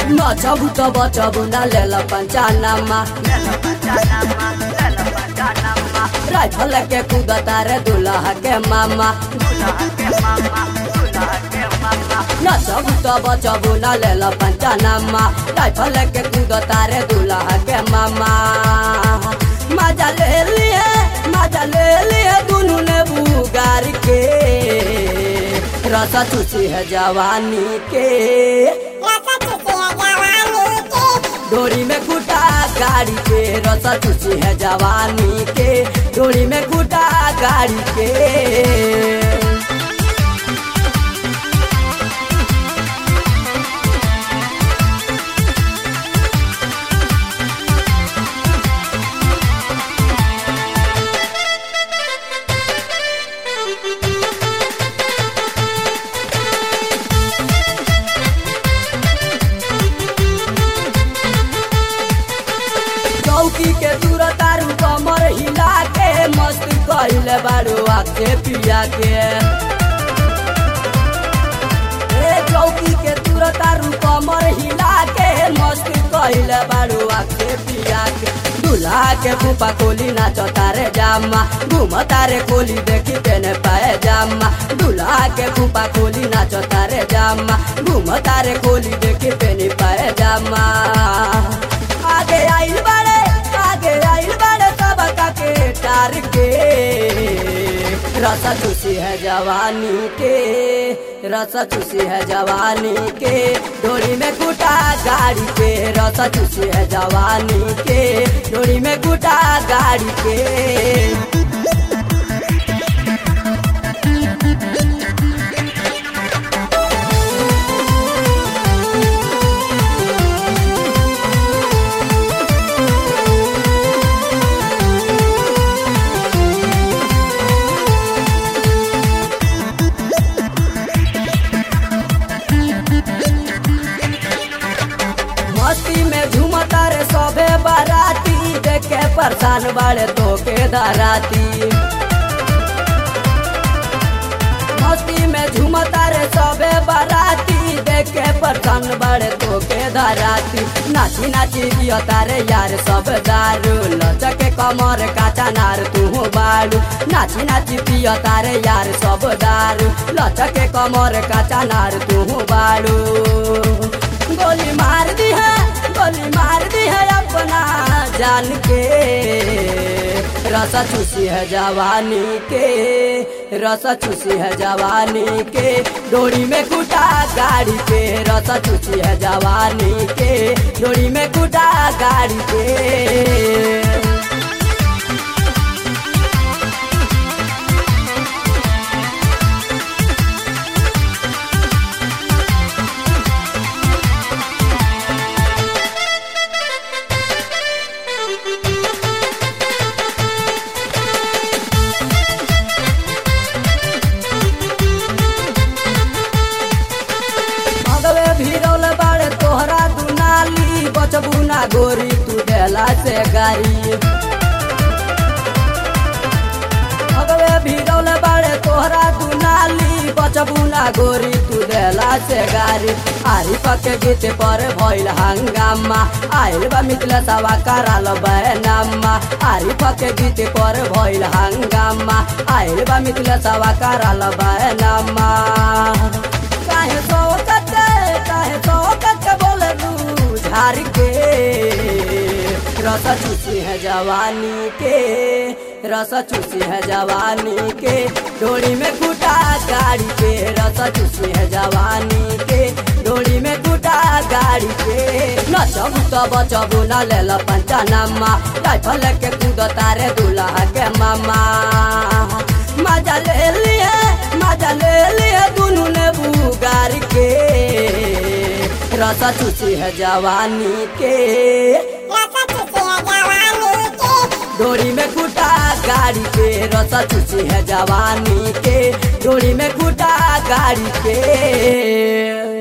नचबु त बचबु न लेल पंचानामा राइफल के कूदता रे दुल्हा के मामा नचबु त बचबु न लेल पंचानामा राइफल के कूदता रे दुल्हा के मामा मजा ले लिए मजा ले लिए दुनू ने बुगार के रस चूसी है जवानी के डोरी में कुटा गाड़ी के रस चूसी है जवानी के डोरी में कुटा गाड़ी के चौकी के दूर तारू कमर हिला के मस्त कहले बारू आके पिया के ए चौकी के दूर तारू कमर हिला के मस्त कहले बारू आके पिया के दूल्हा के फूफा कोली नाच तारे जामा घूम तारे कोली देखी तेने पाए जामा दूल्हा के फूफा कोली नाच तारे जामा घूम तारे कोली देखी तेने पाए जामा आगे आइल बाड़े आगे आइल बाड़े सब के टार के रस चूसी है जवानी के रस चूसी है जवानी के डोरी में कुटा गाड़ी के रस चूसी है जवानी के डोरी में कुटा गाड़ी के मस्ती में झूमता रे सबे बाराती देख के परेशान बाड़े तो के धराती मस्ती में झूमता रे सबे बाराती देख के परेशान बाड़े तो के धराती नाची नाची दियो तारे यार सब दारू लचके कमर काचा नार तू बाड़ू नाची नाची पियो तारे यार सब दारू लचके कमर काचा नार तू बाड़ू गोली मार दी है गोली मार दी है अपना जान के रस चूसी है जवानी के रस चूसी है जवानी के डोरी में कुटा गाड़ी के रस चूसी है जवानी के डोरी में कुटा गाड़ी के भगवे भीरौल बाड़े तोहरा दुनाली बचबू ना गोरी तू देला से गारी भगवे भीरौल बाड़े तोहरा दुनाली बचबू ना गोरी तू देला से गारी आरी पके गीत पर भइल हंगामा आइल बा मिथिला सवा कराल बैनामा आरी पके गीत पर भइल हंगामा आइल बा मिथिला सवा कराल बैनामा काहे शौकत काहे शौकत बोल दू झार के रस चूसी है जवानी के रस चूसी है जवानी के डोरी में कुटा गाड़ी के रस चूसी है जवानी के डोरी में कुटा गाड़ी के नचबू त बचबू न लेल पंचनामा राइफल के कूद तारे दूल्हा के मामा मजा ले लिए मजा ले लिए दुनू ने बुगार के रस चूसी है जवानी के डोरी में कुटा गाड़ी के रस चूसी है जवानी के डोरी में कुटा गाड़ी के